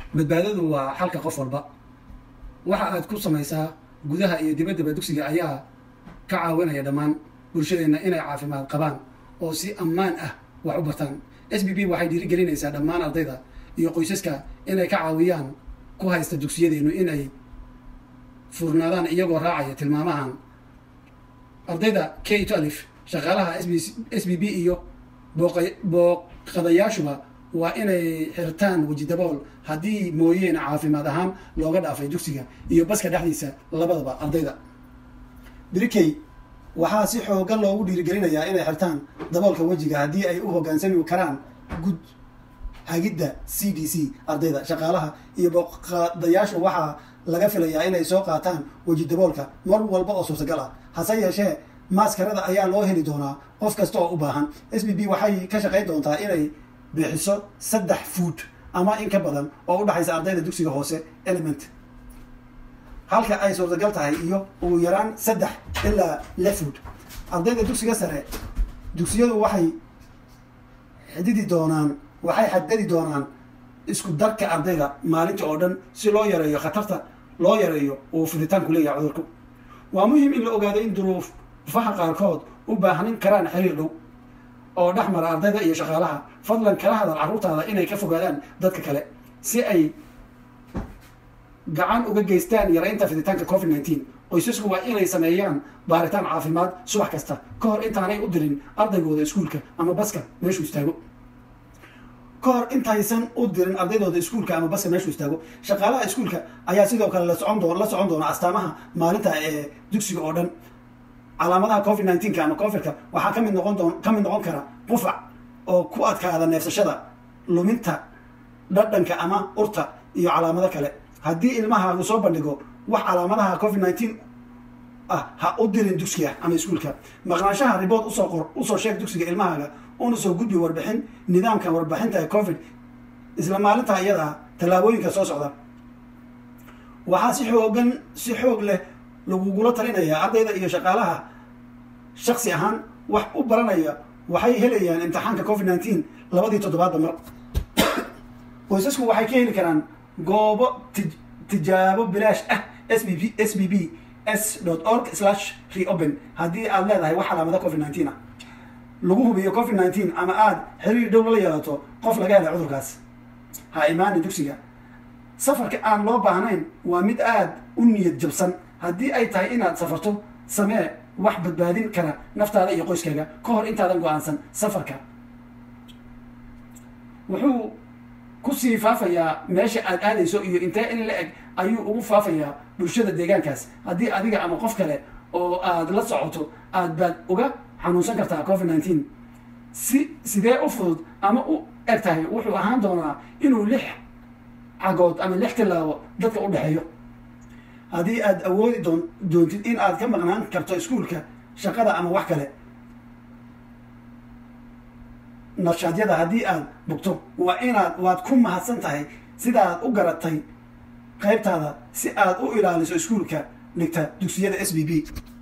badbaadadu waa xalka qof walba waxa aad ku samaysaa gudaha iyo dibaddaba dugsiga ayaa ka caawinaya dhammaan bulshadeenna inay caafimaad qabaan oo si ammaan ah wax u bartaan s b b waxay dhiirigelinaysaa dhammaan ardayda iyo qoysaska inay ka caawiyaan ku haysta dugsiyadeennu inay furnaadaan iyagoo raacaya tilmaamahan ardayda k to alif shaqaalaha s b b iyo booqadayaashuba waa inay xirtaan weji dabool haddii mooyeen caafimaad ahaan looga dhaafay dugsiga iyo baska dhexdiisa labadaba ardayda brikey waxaa si xoogan loogu dhiirigelinayaa inay xirtaan daboolka wejiga haddii ay u hoggaansami karaan gud hagidda c d c ardayda shaqaalaha iyo booqadayaashu waxaa laga filayaa inay soo qaataan weji daboolka mar walba oo suurtagal ah hase yeeshee maaskarada ayaa loo heli doonaa qof kasta oo u baahan s b b waxay ka shaqayn doontaa inay bixiso saddex food ama in ka badan oo u dhexaysa ardayda dugsiga hoose element halka ay suurtagal tahay iyo ugu yaraan saddex ilaa lix food ardayda dugsiga sare dugsiyadu waxay xididi doonaan waxay xadadi doonaan isku darka ardayda maalinta oo dhan si loo yareeyo khatarta loo yareeyo uu fiditaanku leeyahay cudurku waa muhiim in la ogaado in duruufaha qaarkood u baahanin karaan xiriir dhow oo dhex mara ardayda iyo shaqaalaha fadlan kala hadal carruurtaada inay ka fogaadaan dadka kale si ay gacan uga geystaan yaraynta fiditaanka covid nineteen qoysasku waa inay sameeyaan baaritaan caafimaad subax kasta ka hor intaanay u dirin ardaygooda iskuulka ama baska meeshuu istaago ka hor intaysan u dirin ardaydooda iskuulka ama baska meeshuu istaago shaqaalaha iskuulka ayaa sidoo kale lasocon doo la socon doona astaamaha maalinta ee dugsiga oo dhan calaamadaha covid nineteenka ama covidka waxaa kamid noqon doon ka mid noqon kara qufac oo ku adkaada neefsashada luminta dhadhanka ama urta iyo calaamado kale haddii ilmahaagu soo bandhigo wax calaamadaha covid nineteen ah ha u dirin dugsiga ama iskuulka maqnaanshaha ribood usoo qor usoo sheeg dugsiga ilmahaaga una soo gudbi warbixin nidaamka warbixinta ee covid isla maalinta iyada tallaabooyinka soo socda waxaa si xoogan si xoog leh lagugula talinayaa ardayda iyo shaqaalaha shaksi ahaan wax u baranaya waxay helayaan imtixaanka covid nineteen labadii toddobaadba mar qoysasku waxay ka heli karaan goobo tijaabo bilaash ah s b b s b b s org slash reopen haddii aad leedahay wax calaamada covid nineteen ah lagu hubiyo covid nineteen ama aada xiriir dhow la yeelato qof laga helay cudurkaas ha imaani dugsiga safarka aan loo baahnayn waa mid aada u niyad jabsan haddii ay tahay inaad safarto samee wax badbaadin kara naftaada iyo qoyskaaga ka hor intaadan go-aansan safarka wuxuu kusii faafayaa meesha aad aadayso iyo intee in la eg ayuu ugu faafayaa bulshada deegaankaas haddii adiga ama qof kale oo aad la socoto aad baad uga xanuunsan kartaa covid nineteen si sidee u fudud ama u eg tahay wuxuu ahaan doonaa inuu lix cagood ama lix tilaabo dadka u dhexeeyo haddii aad awoodi doon doontid in aad ka maqnaan karto iskuulka shaqada ama wax kale nashaadyada haddii aad bugto waa inaad waad ku mahadsan tahay sidaad u garatay qaybtaada si aad u ilaaliso iskuulka dhigta dugsiyada s b b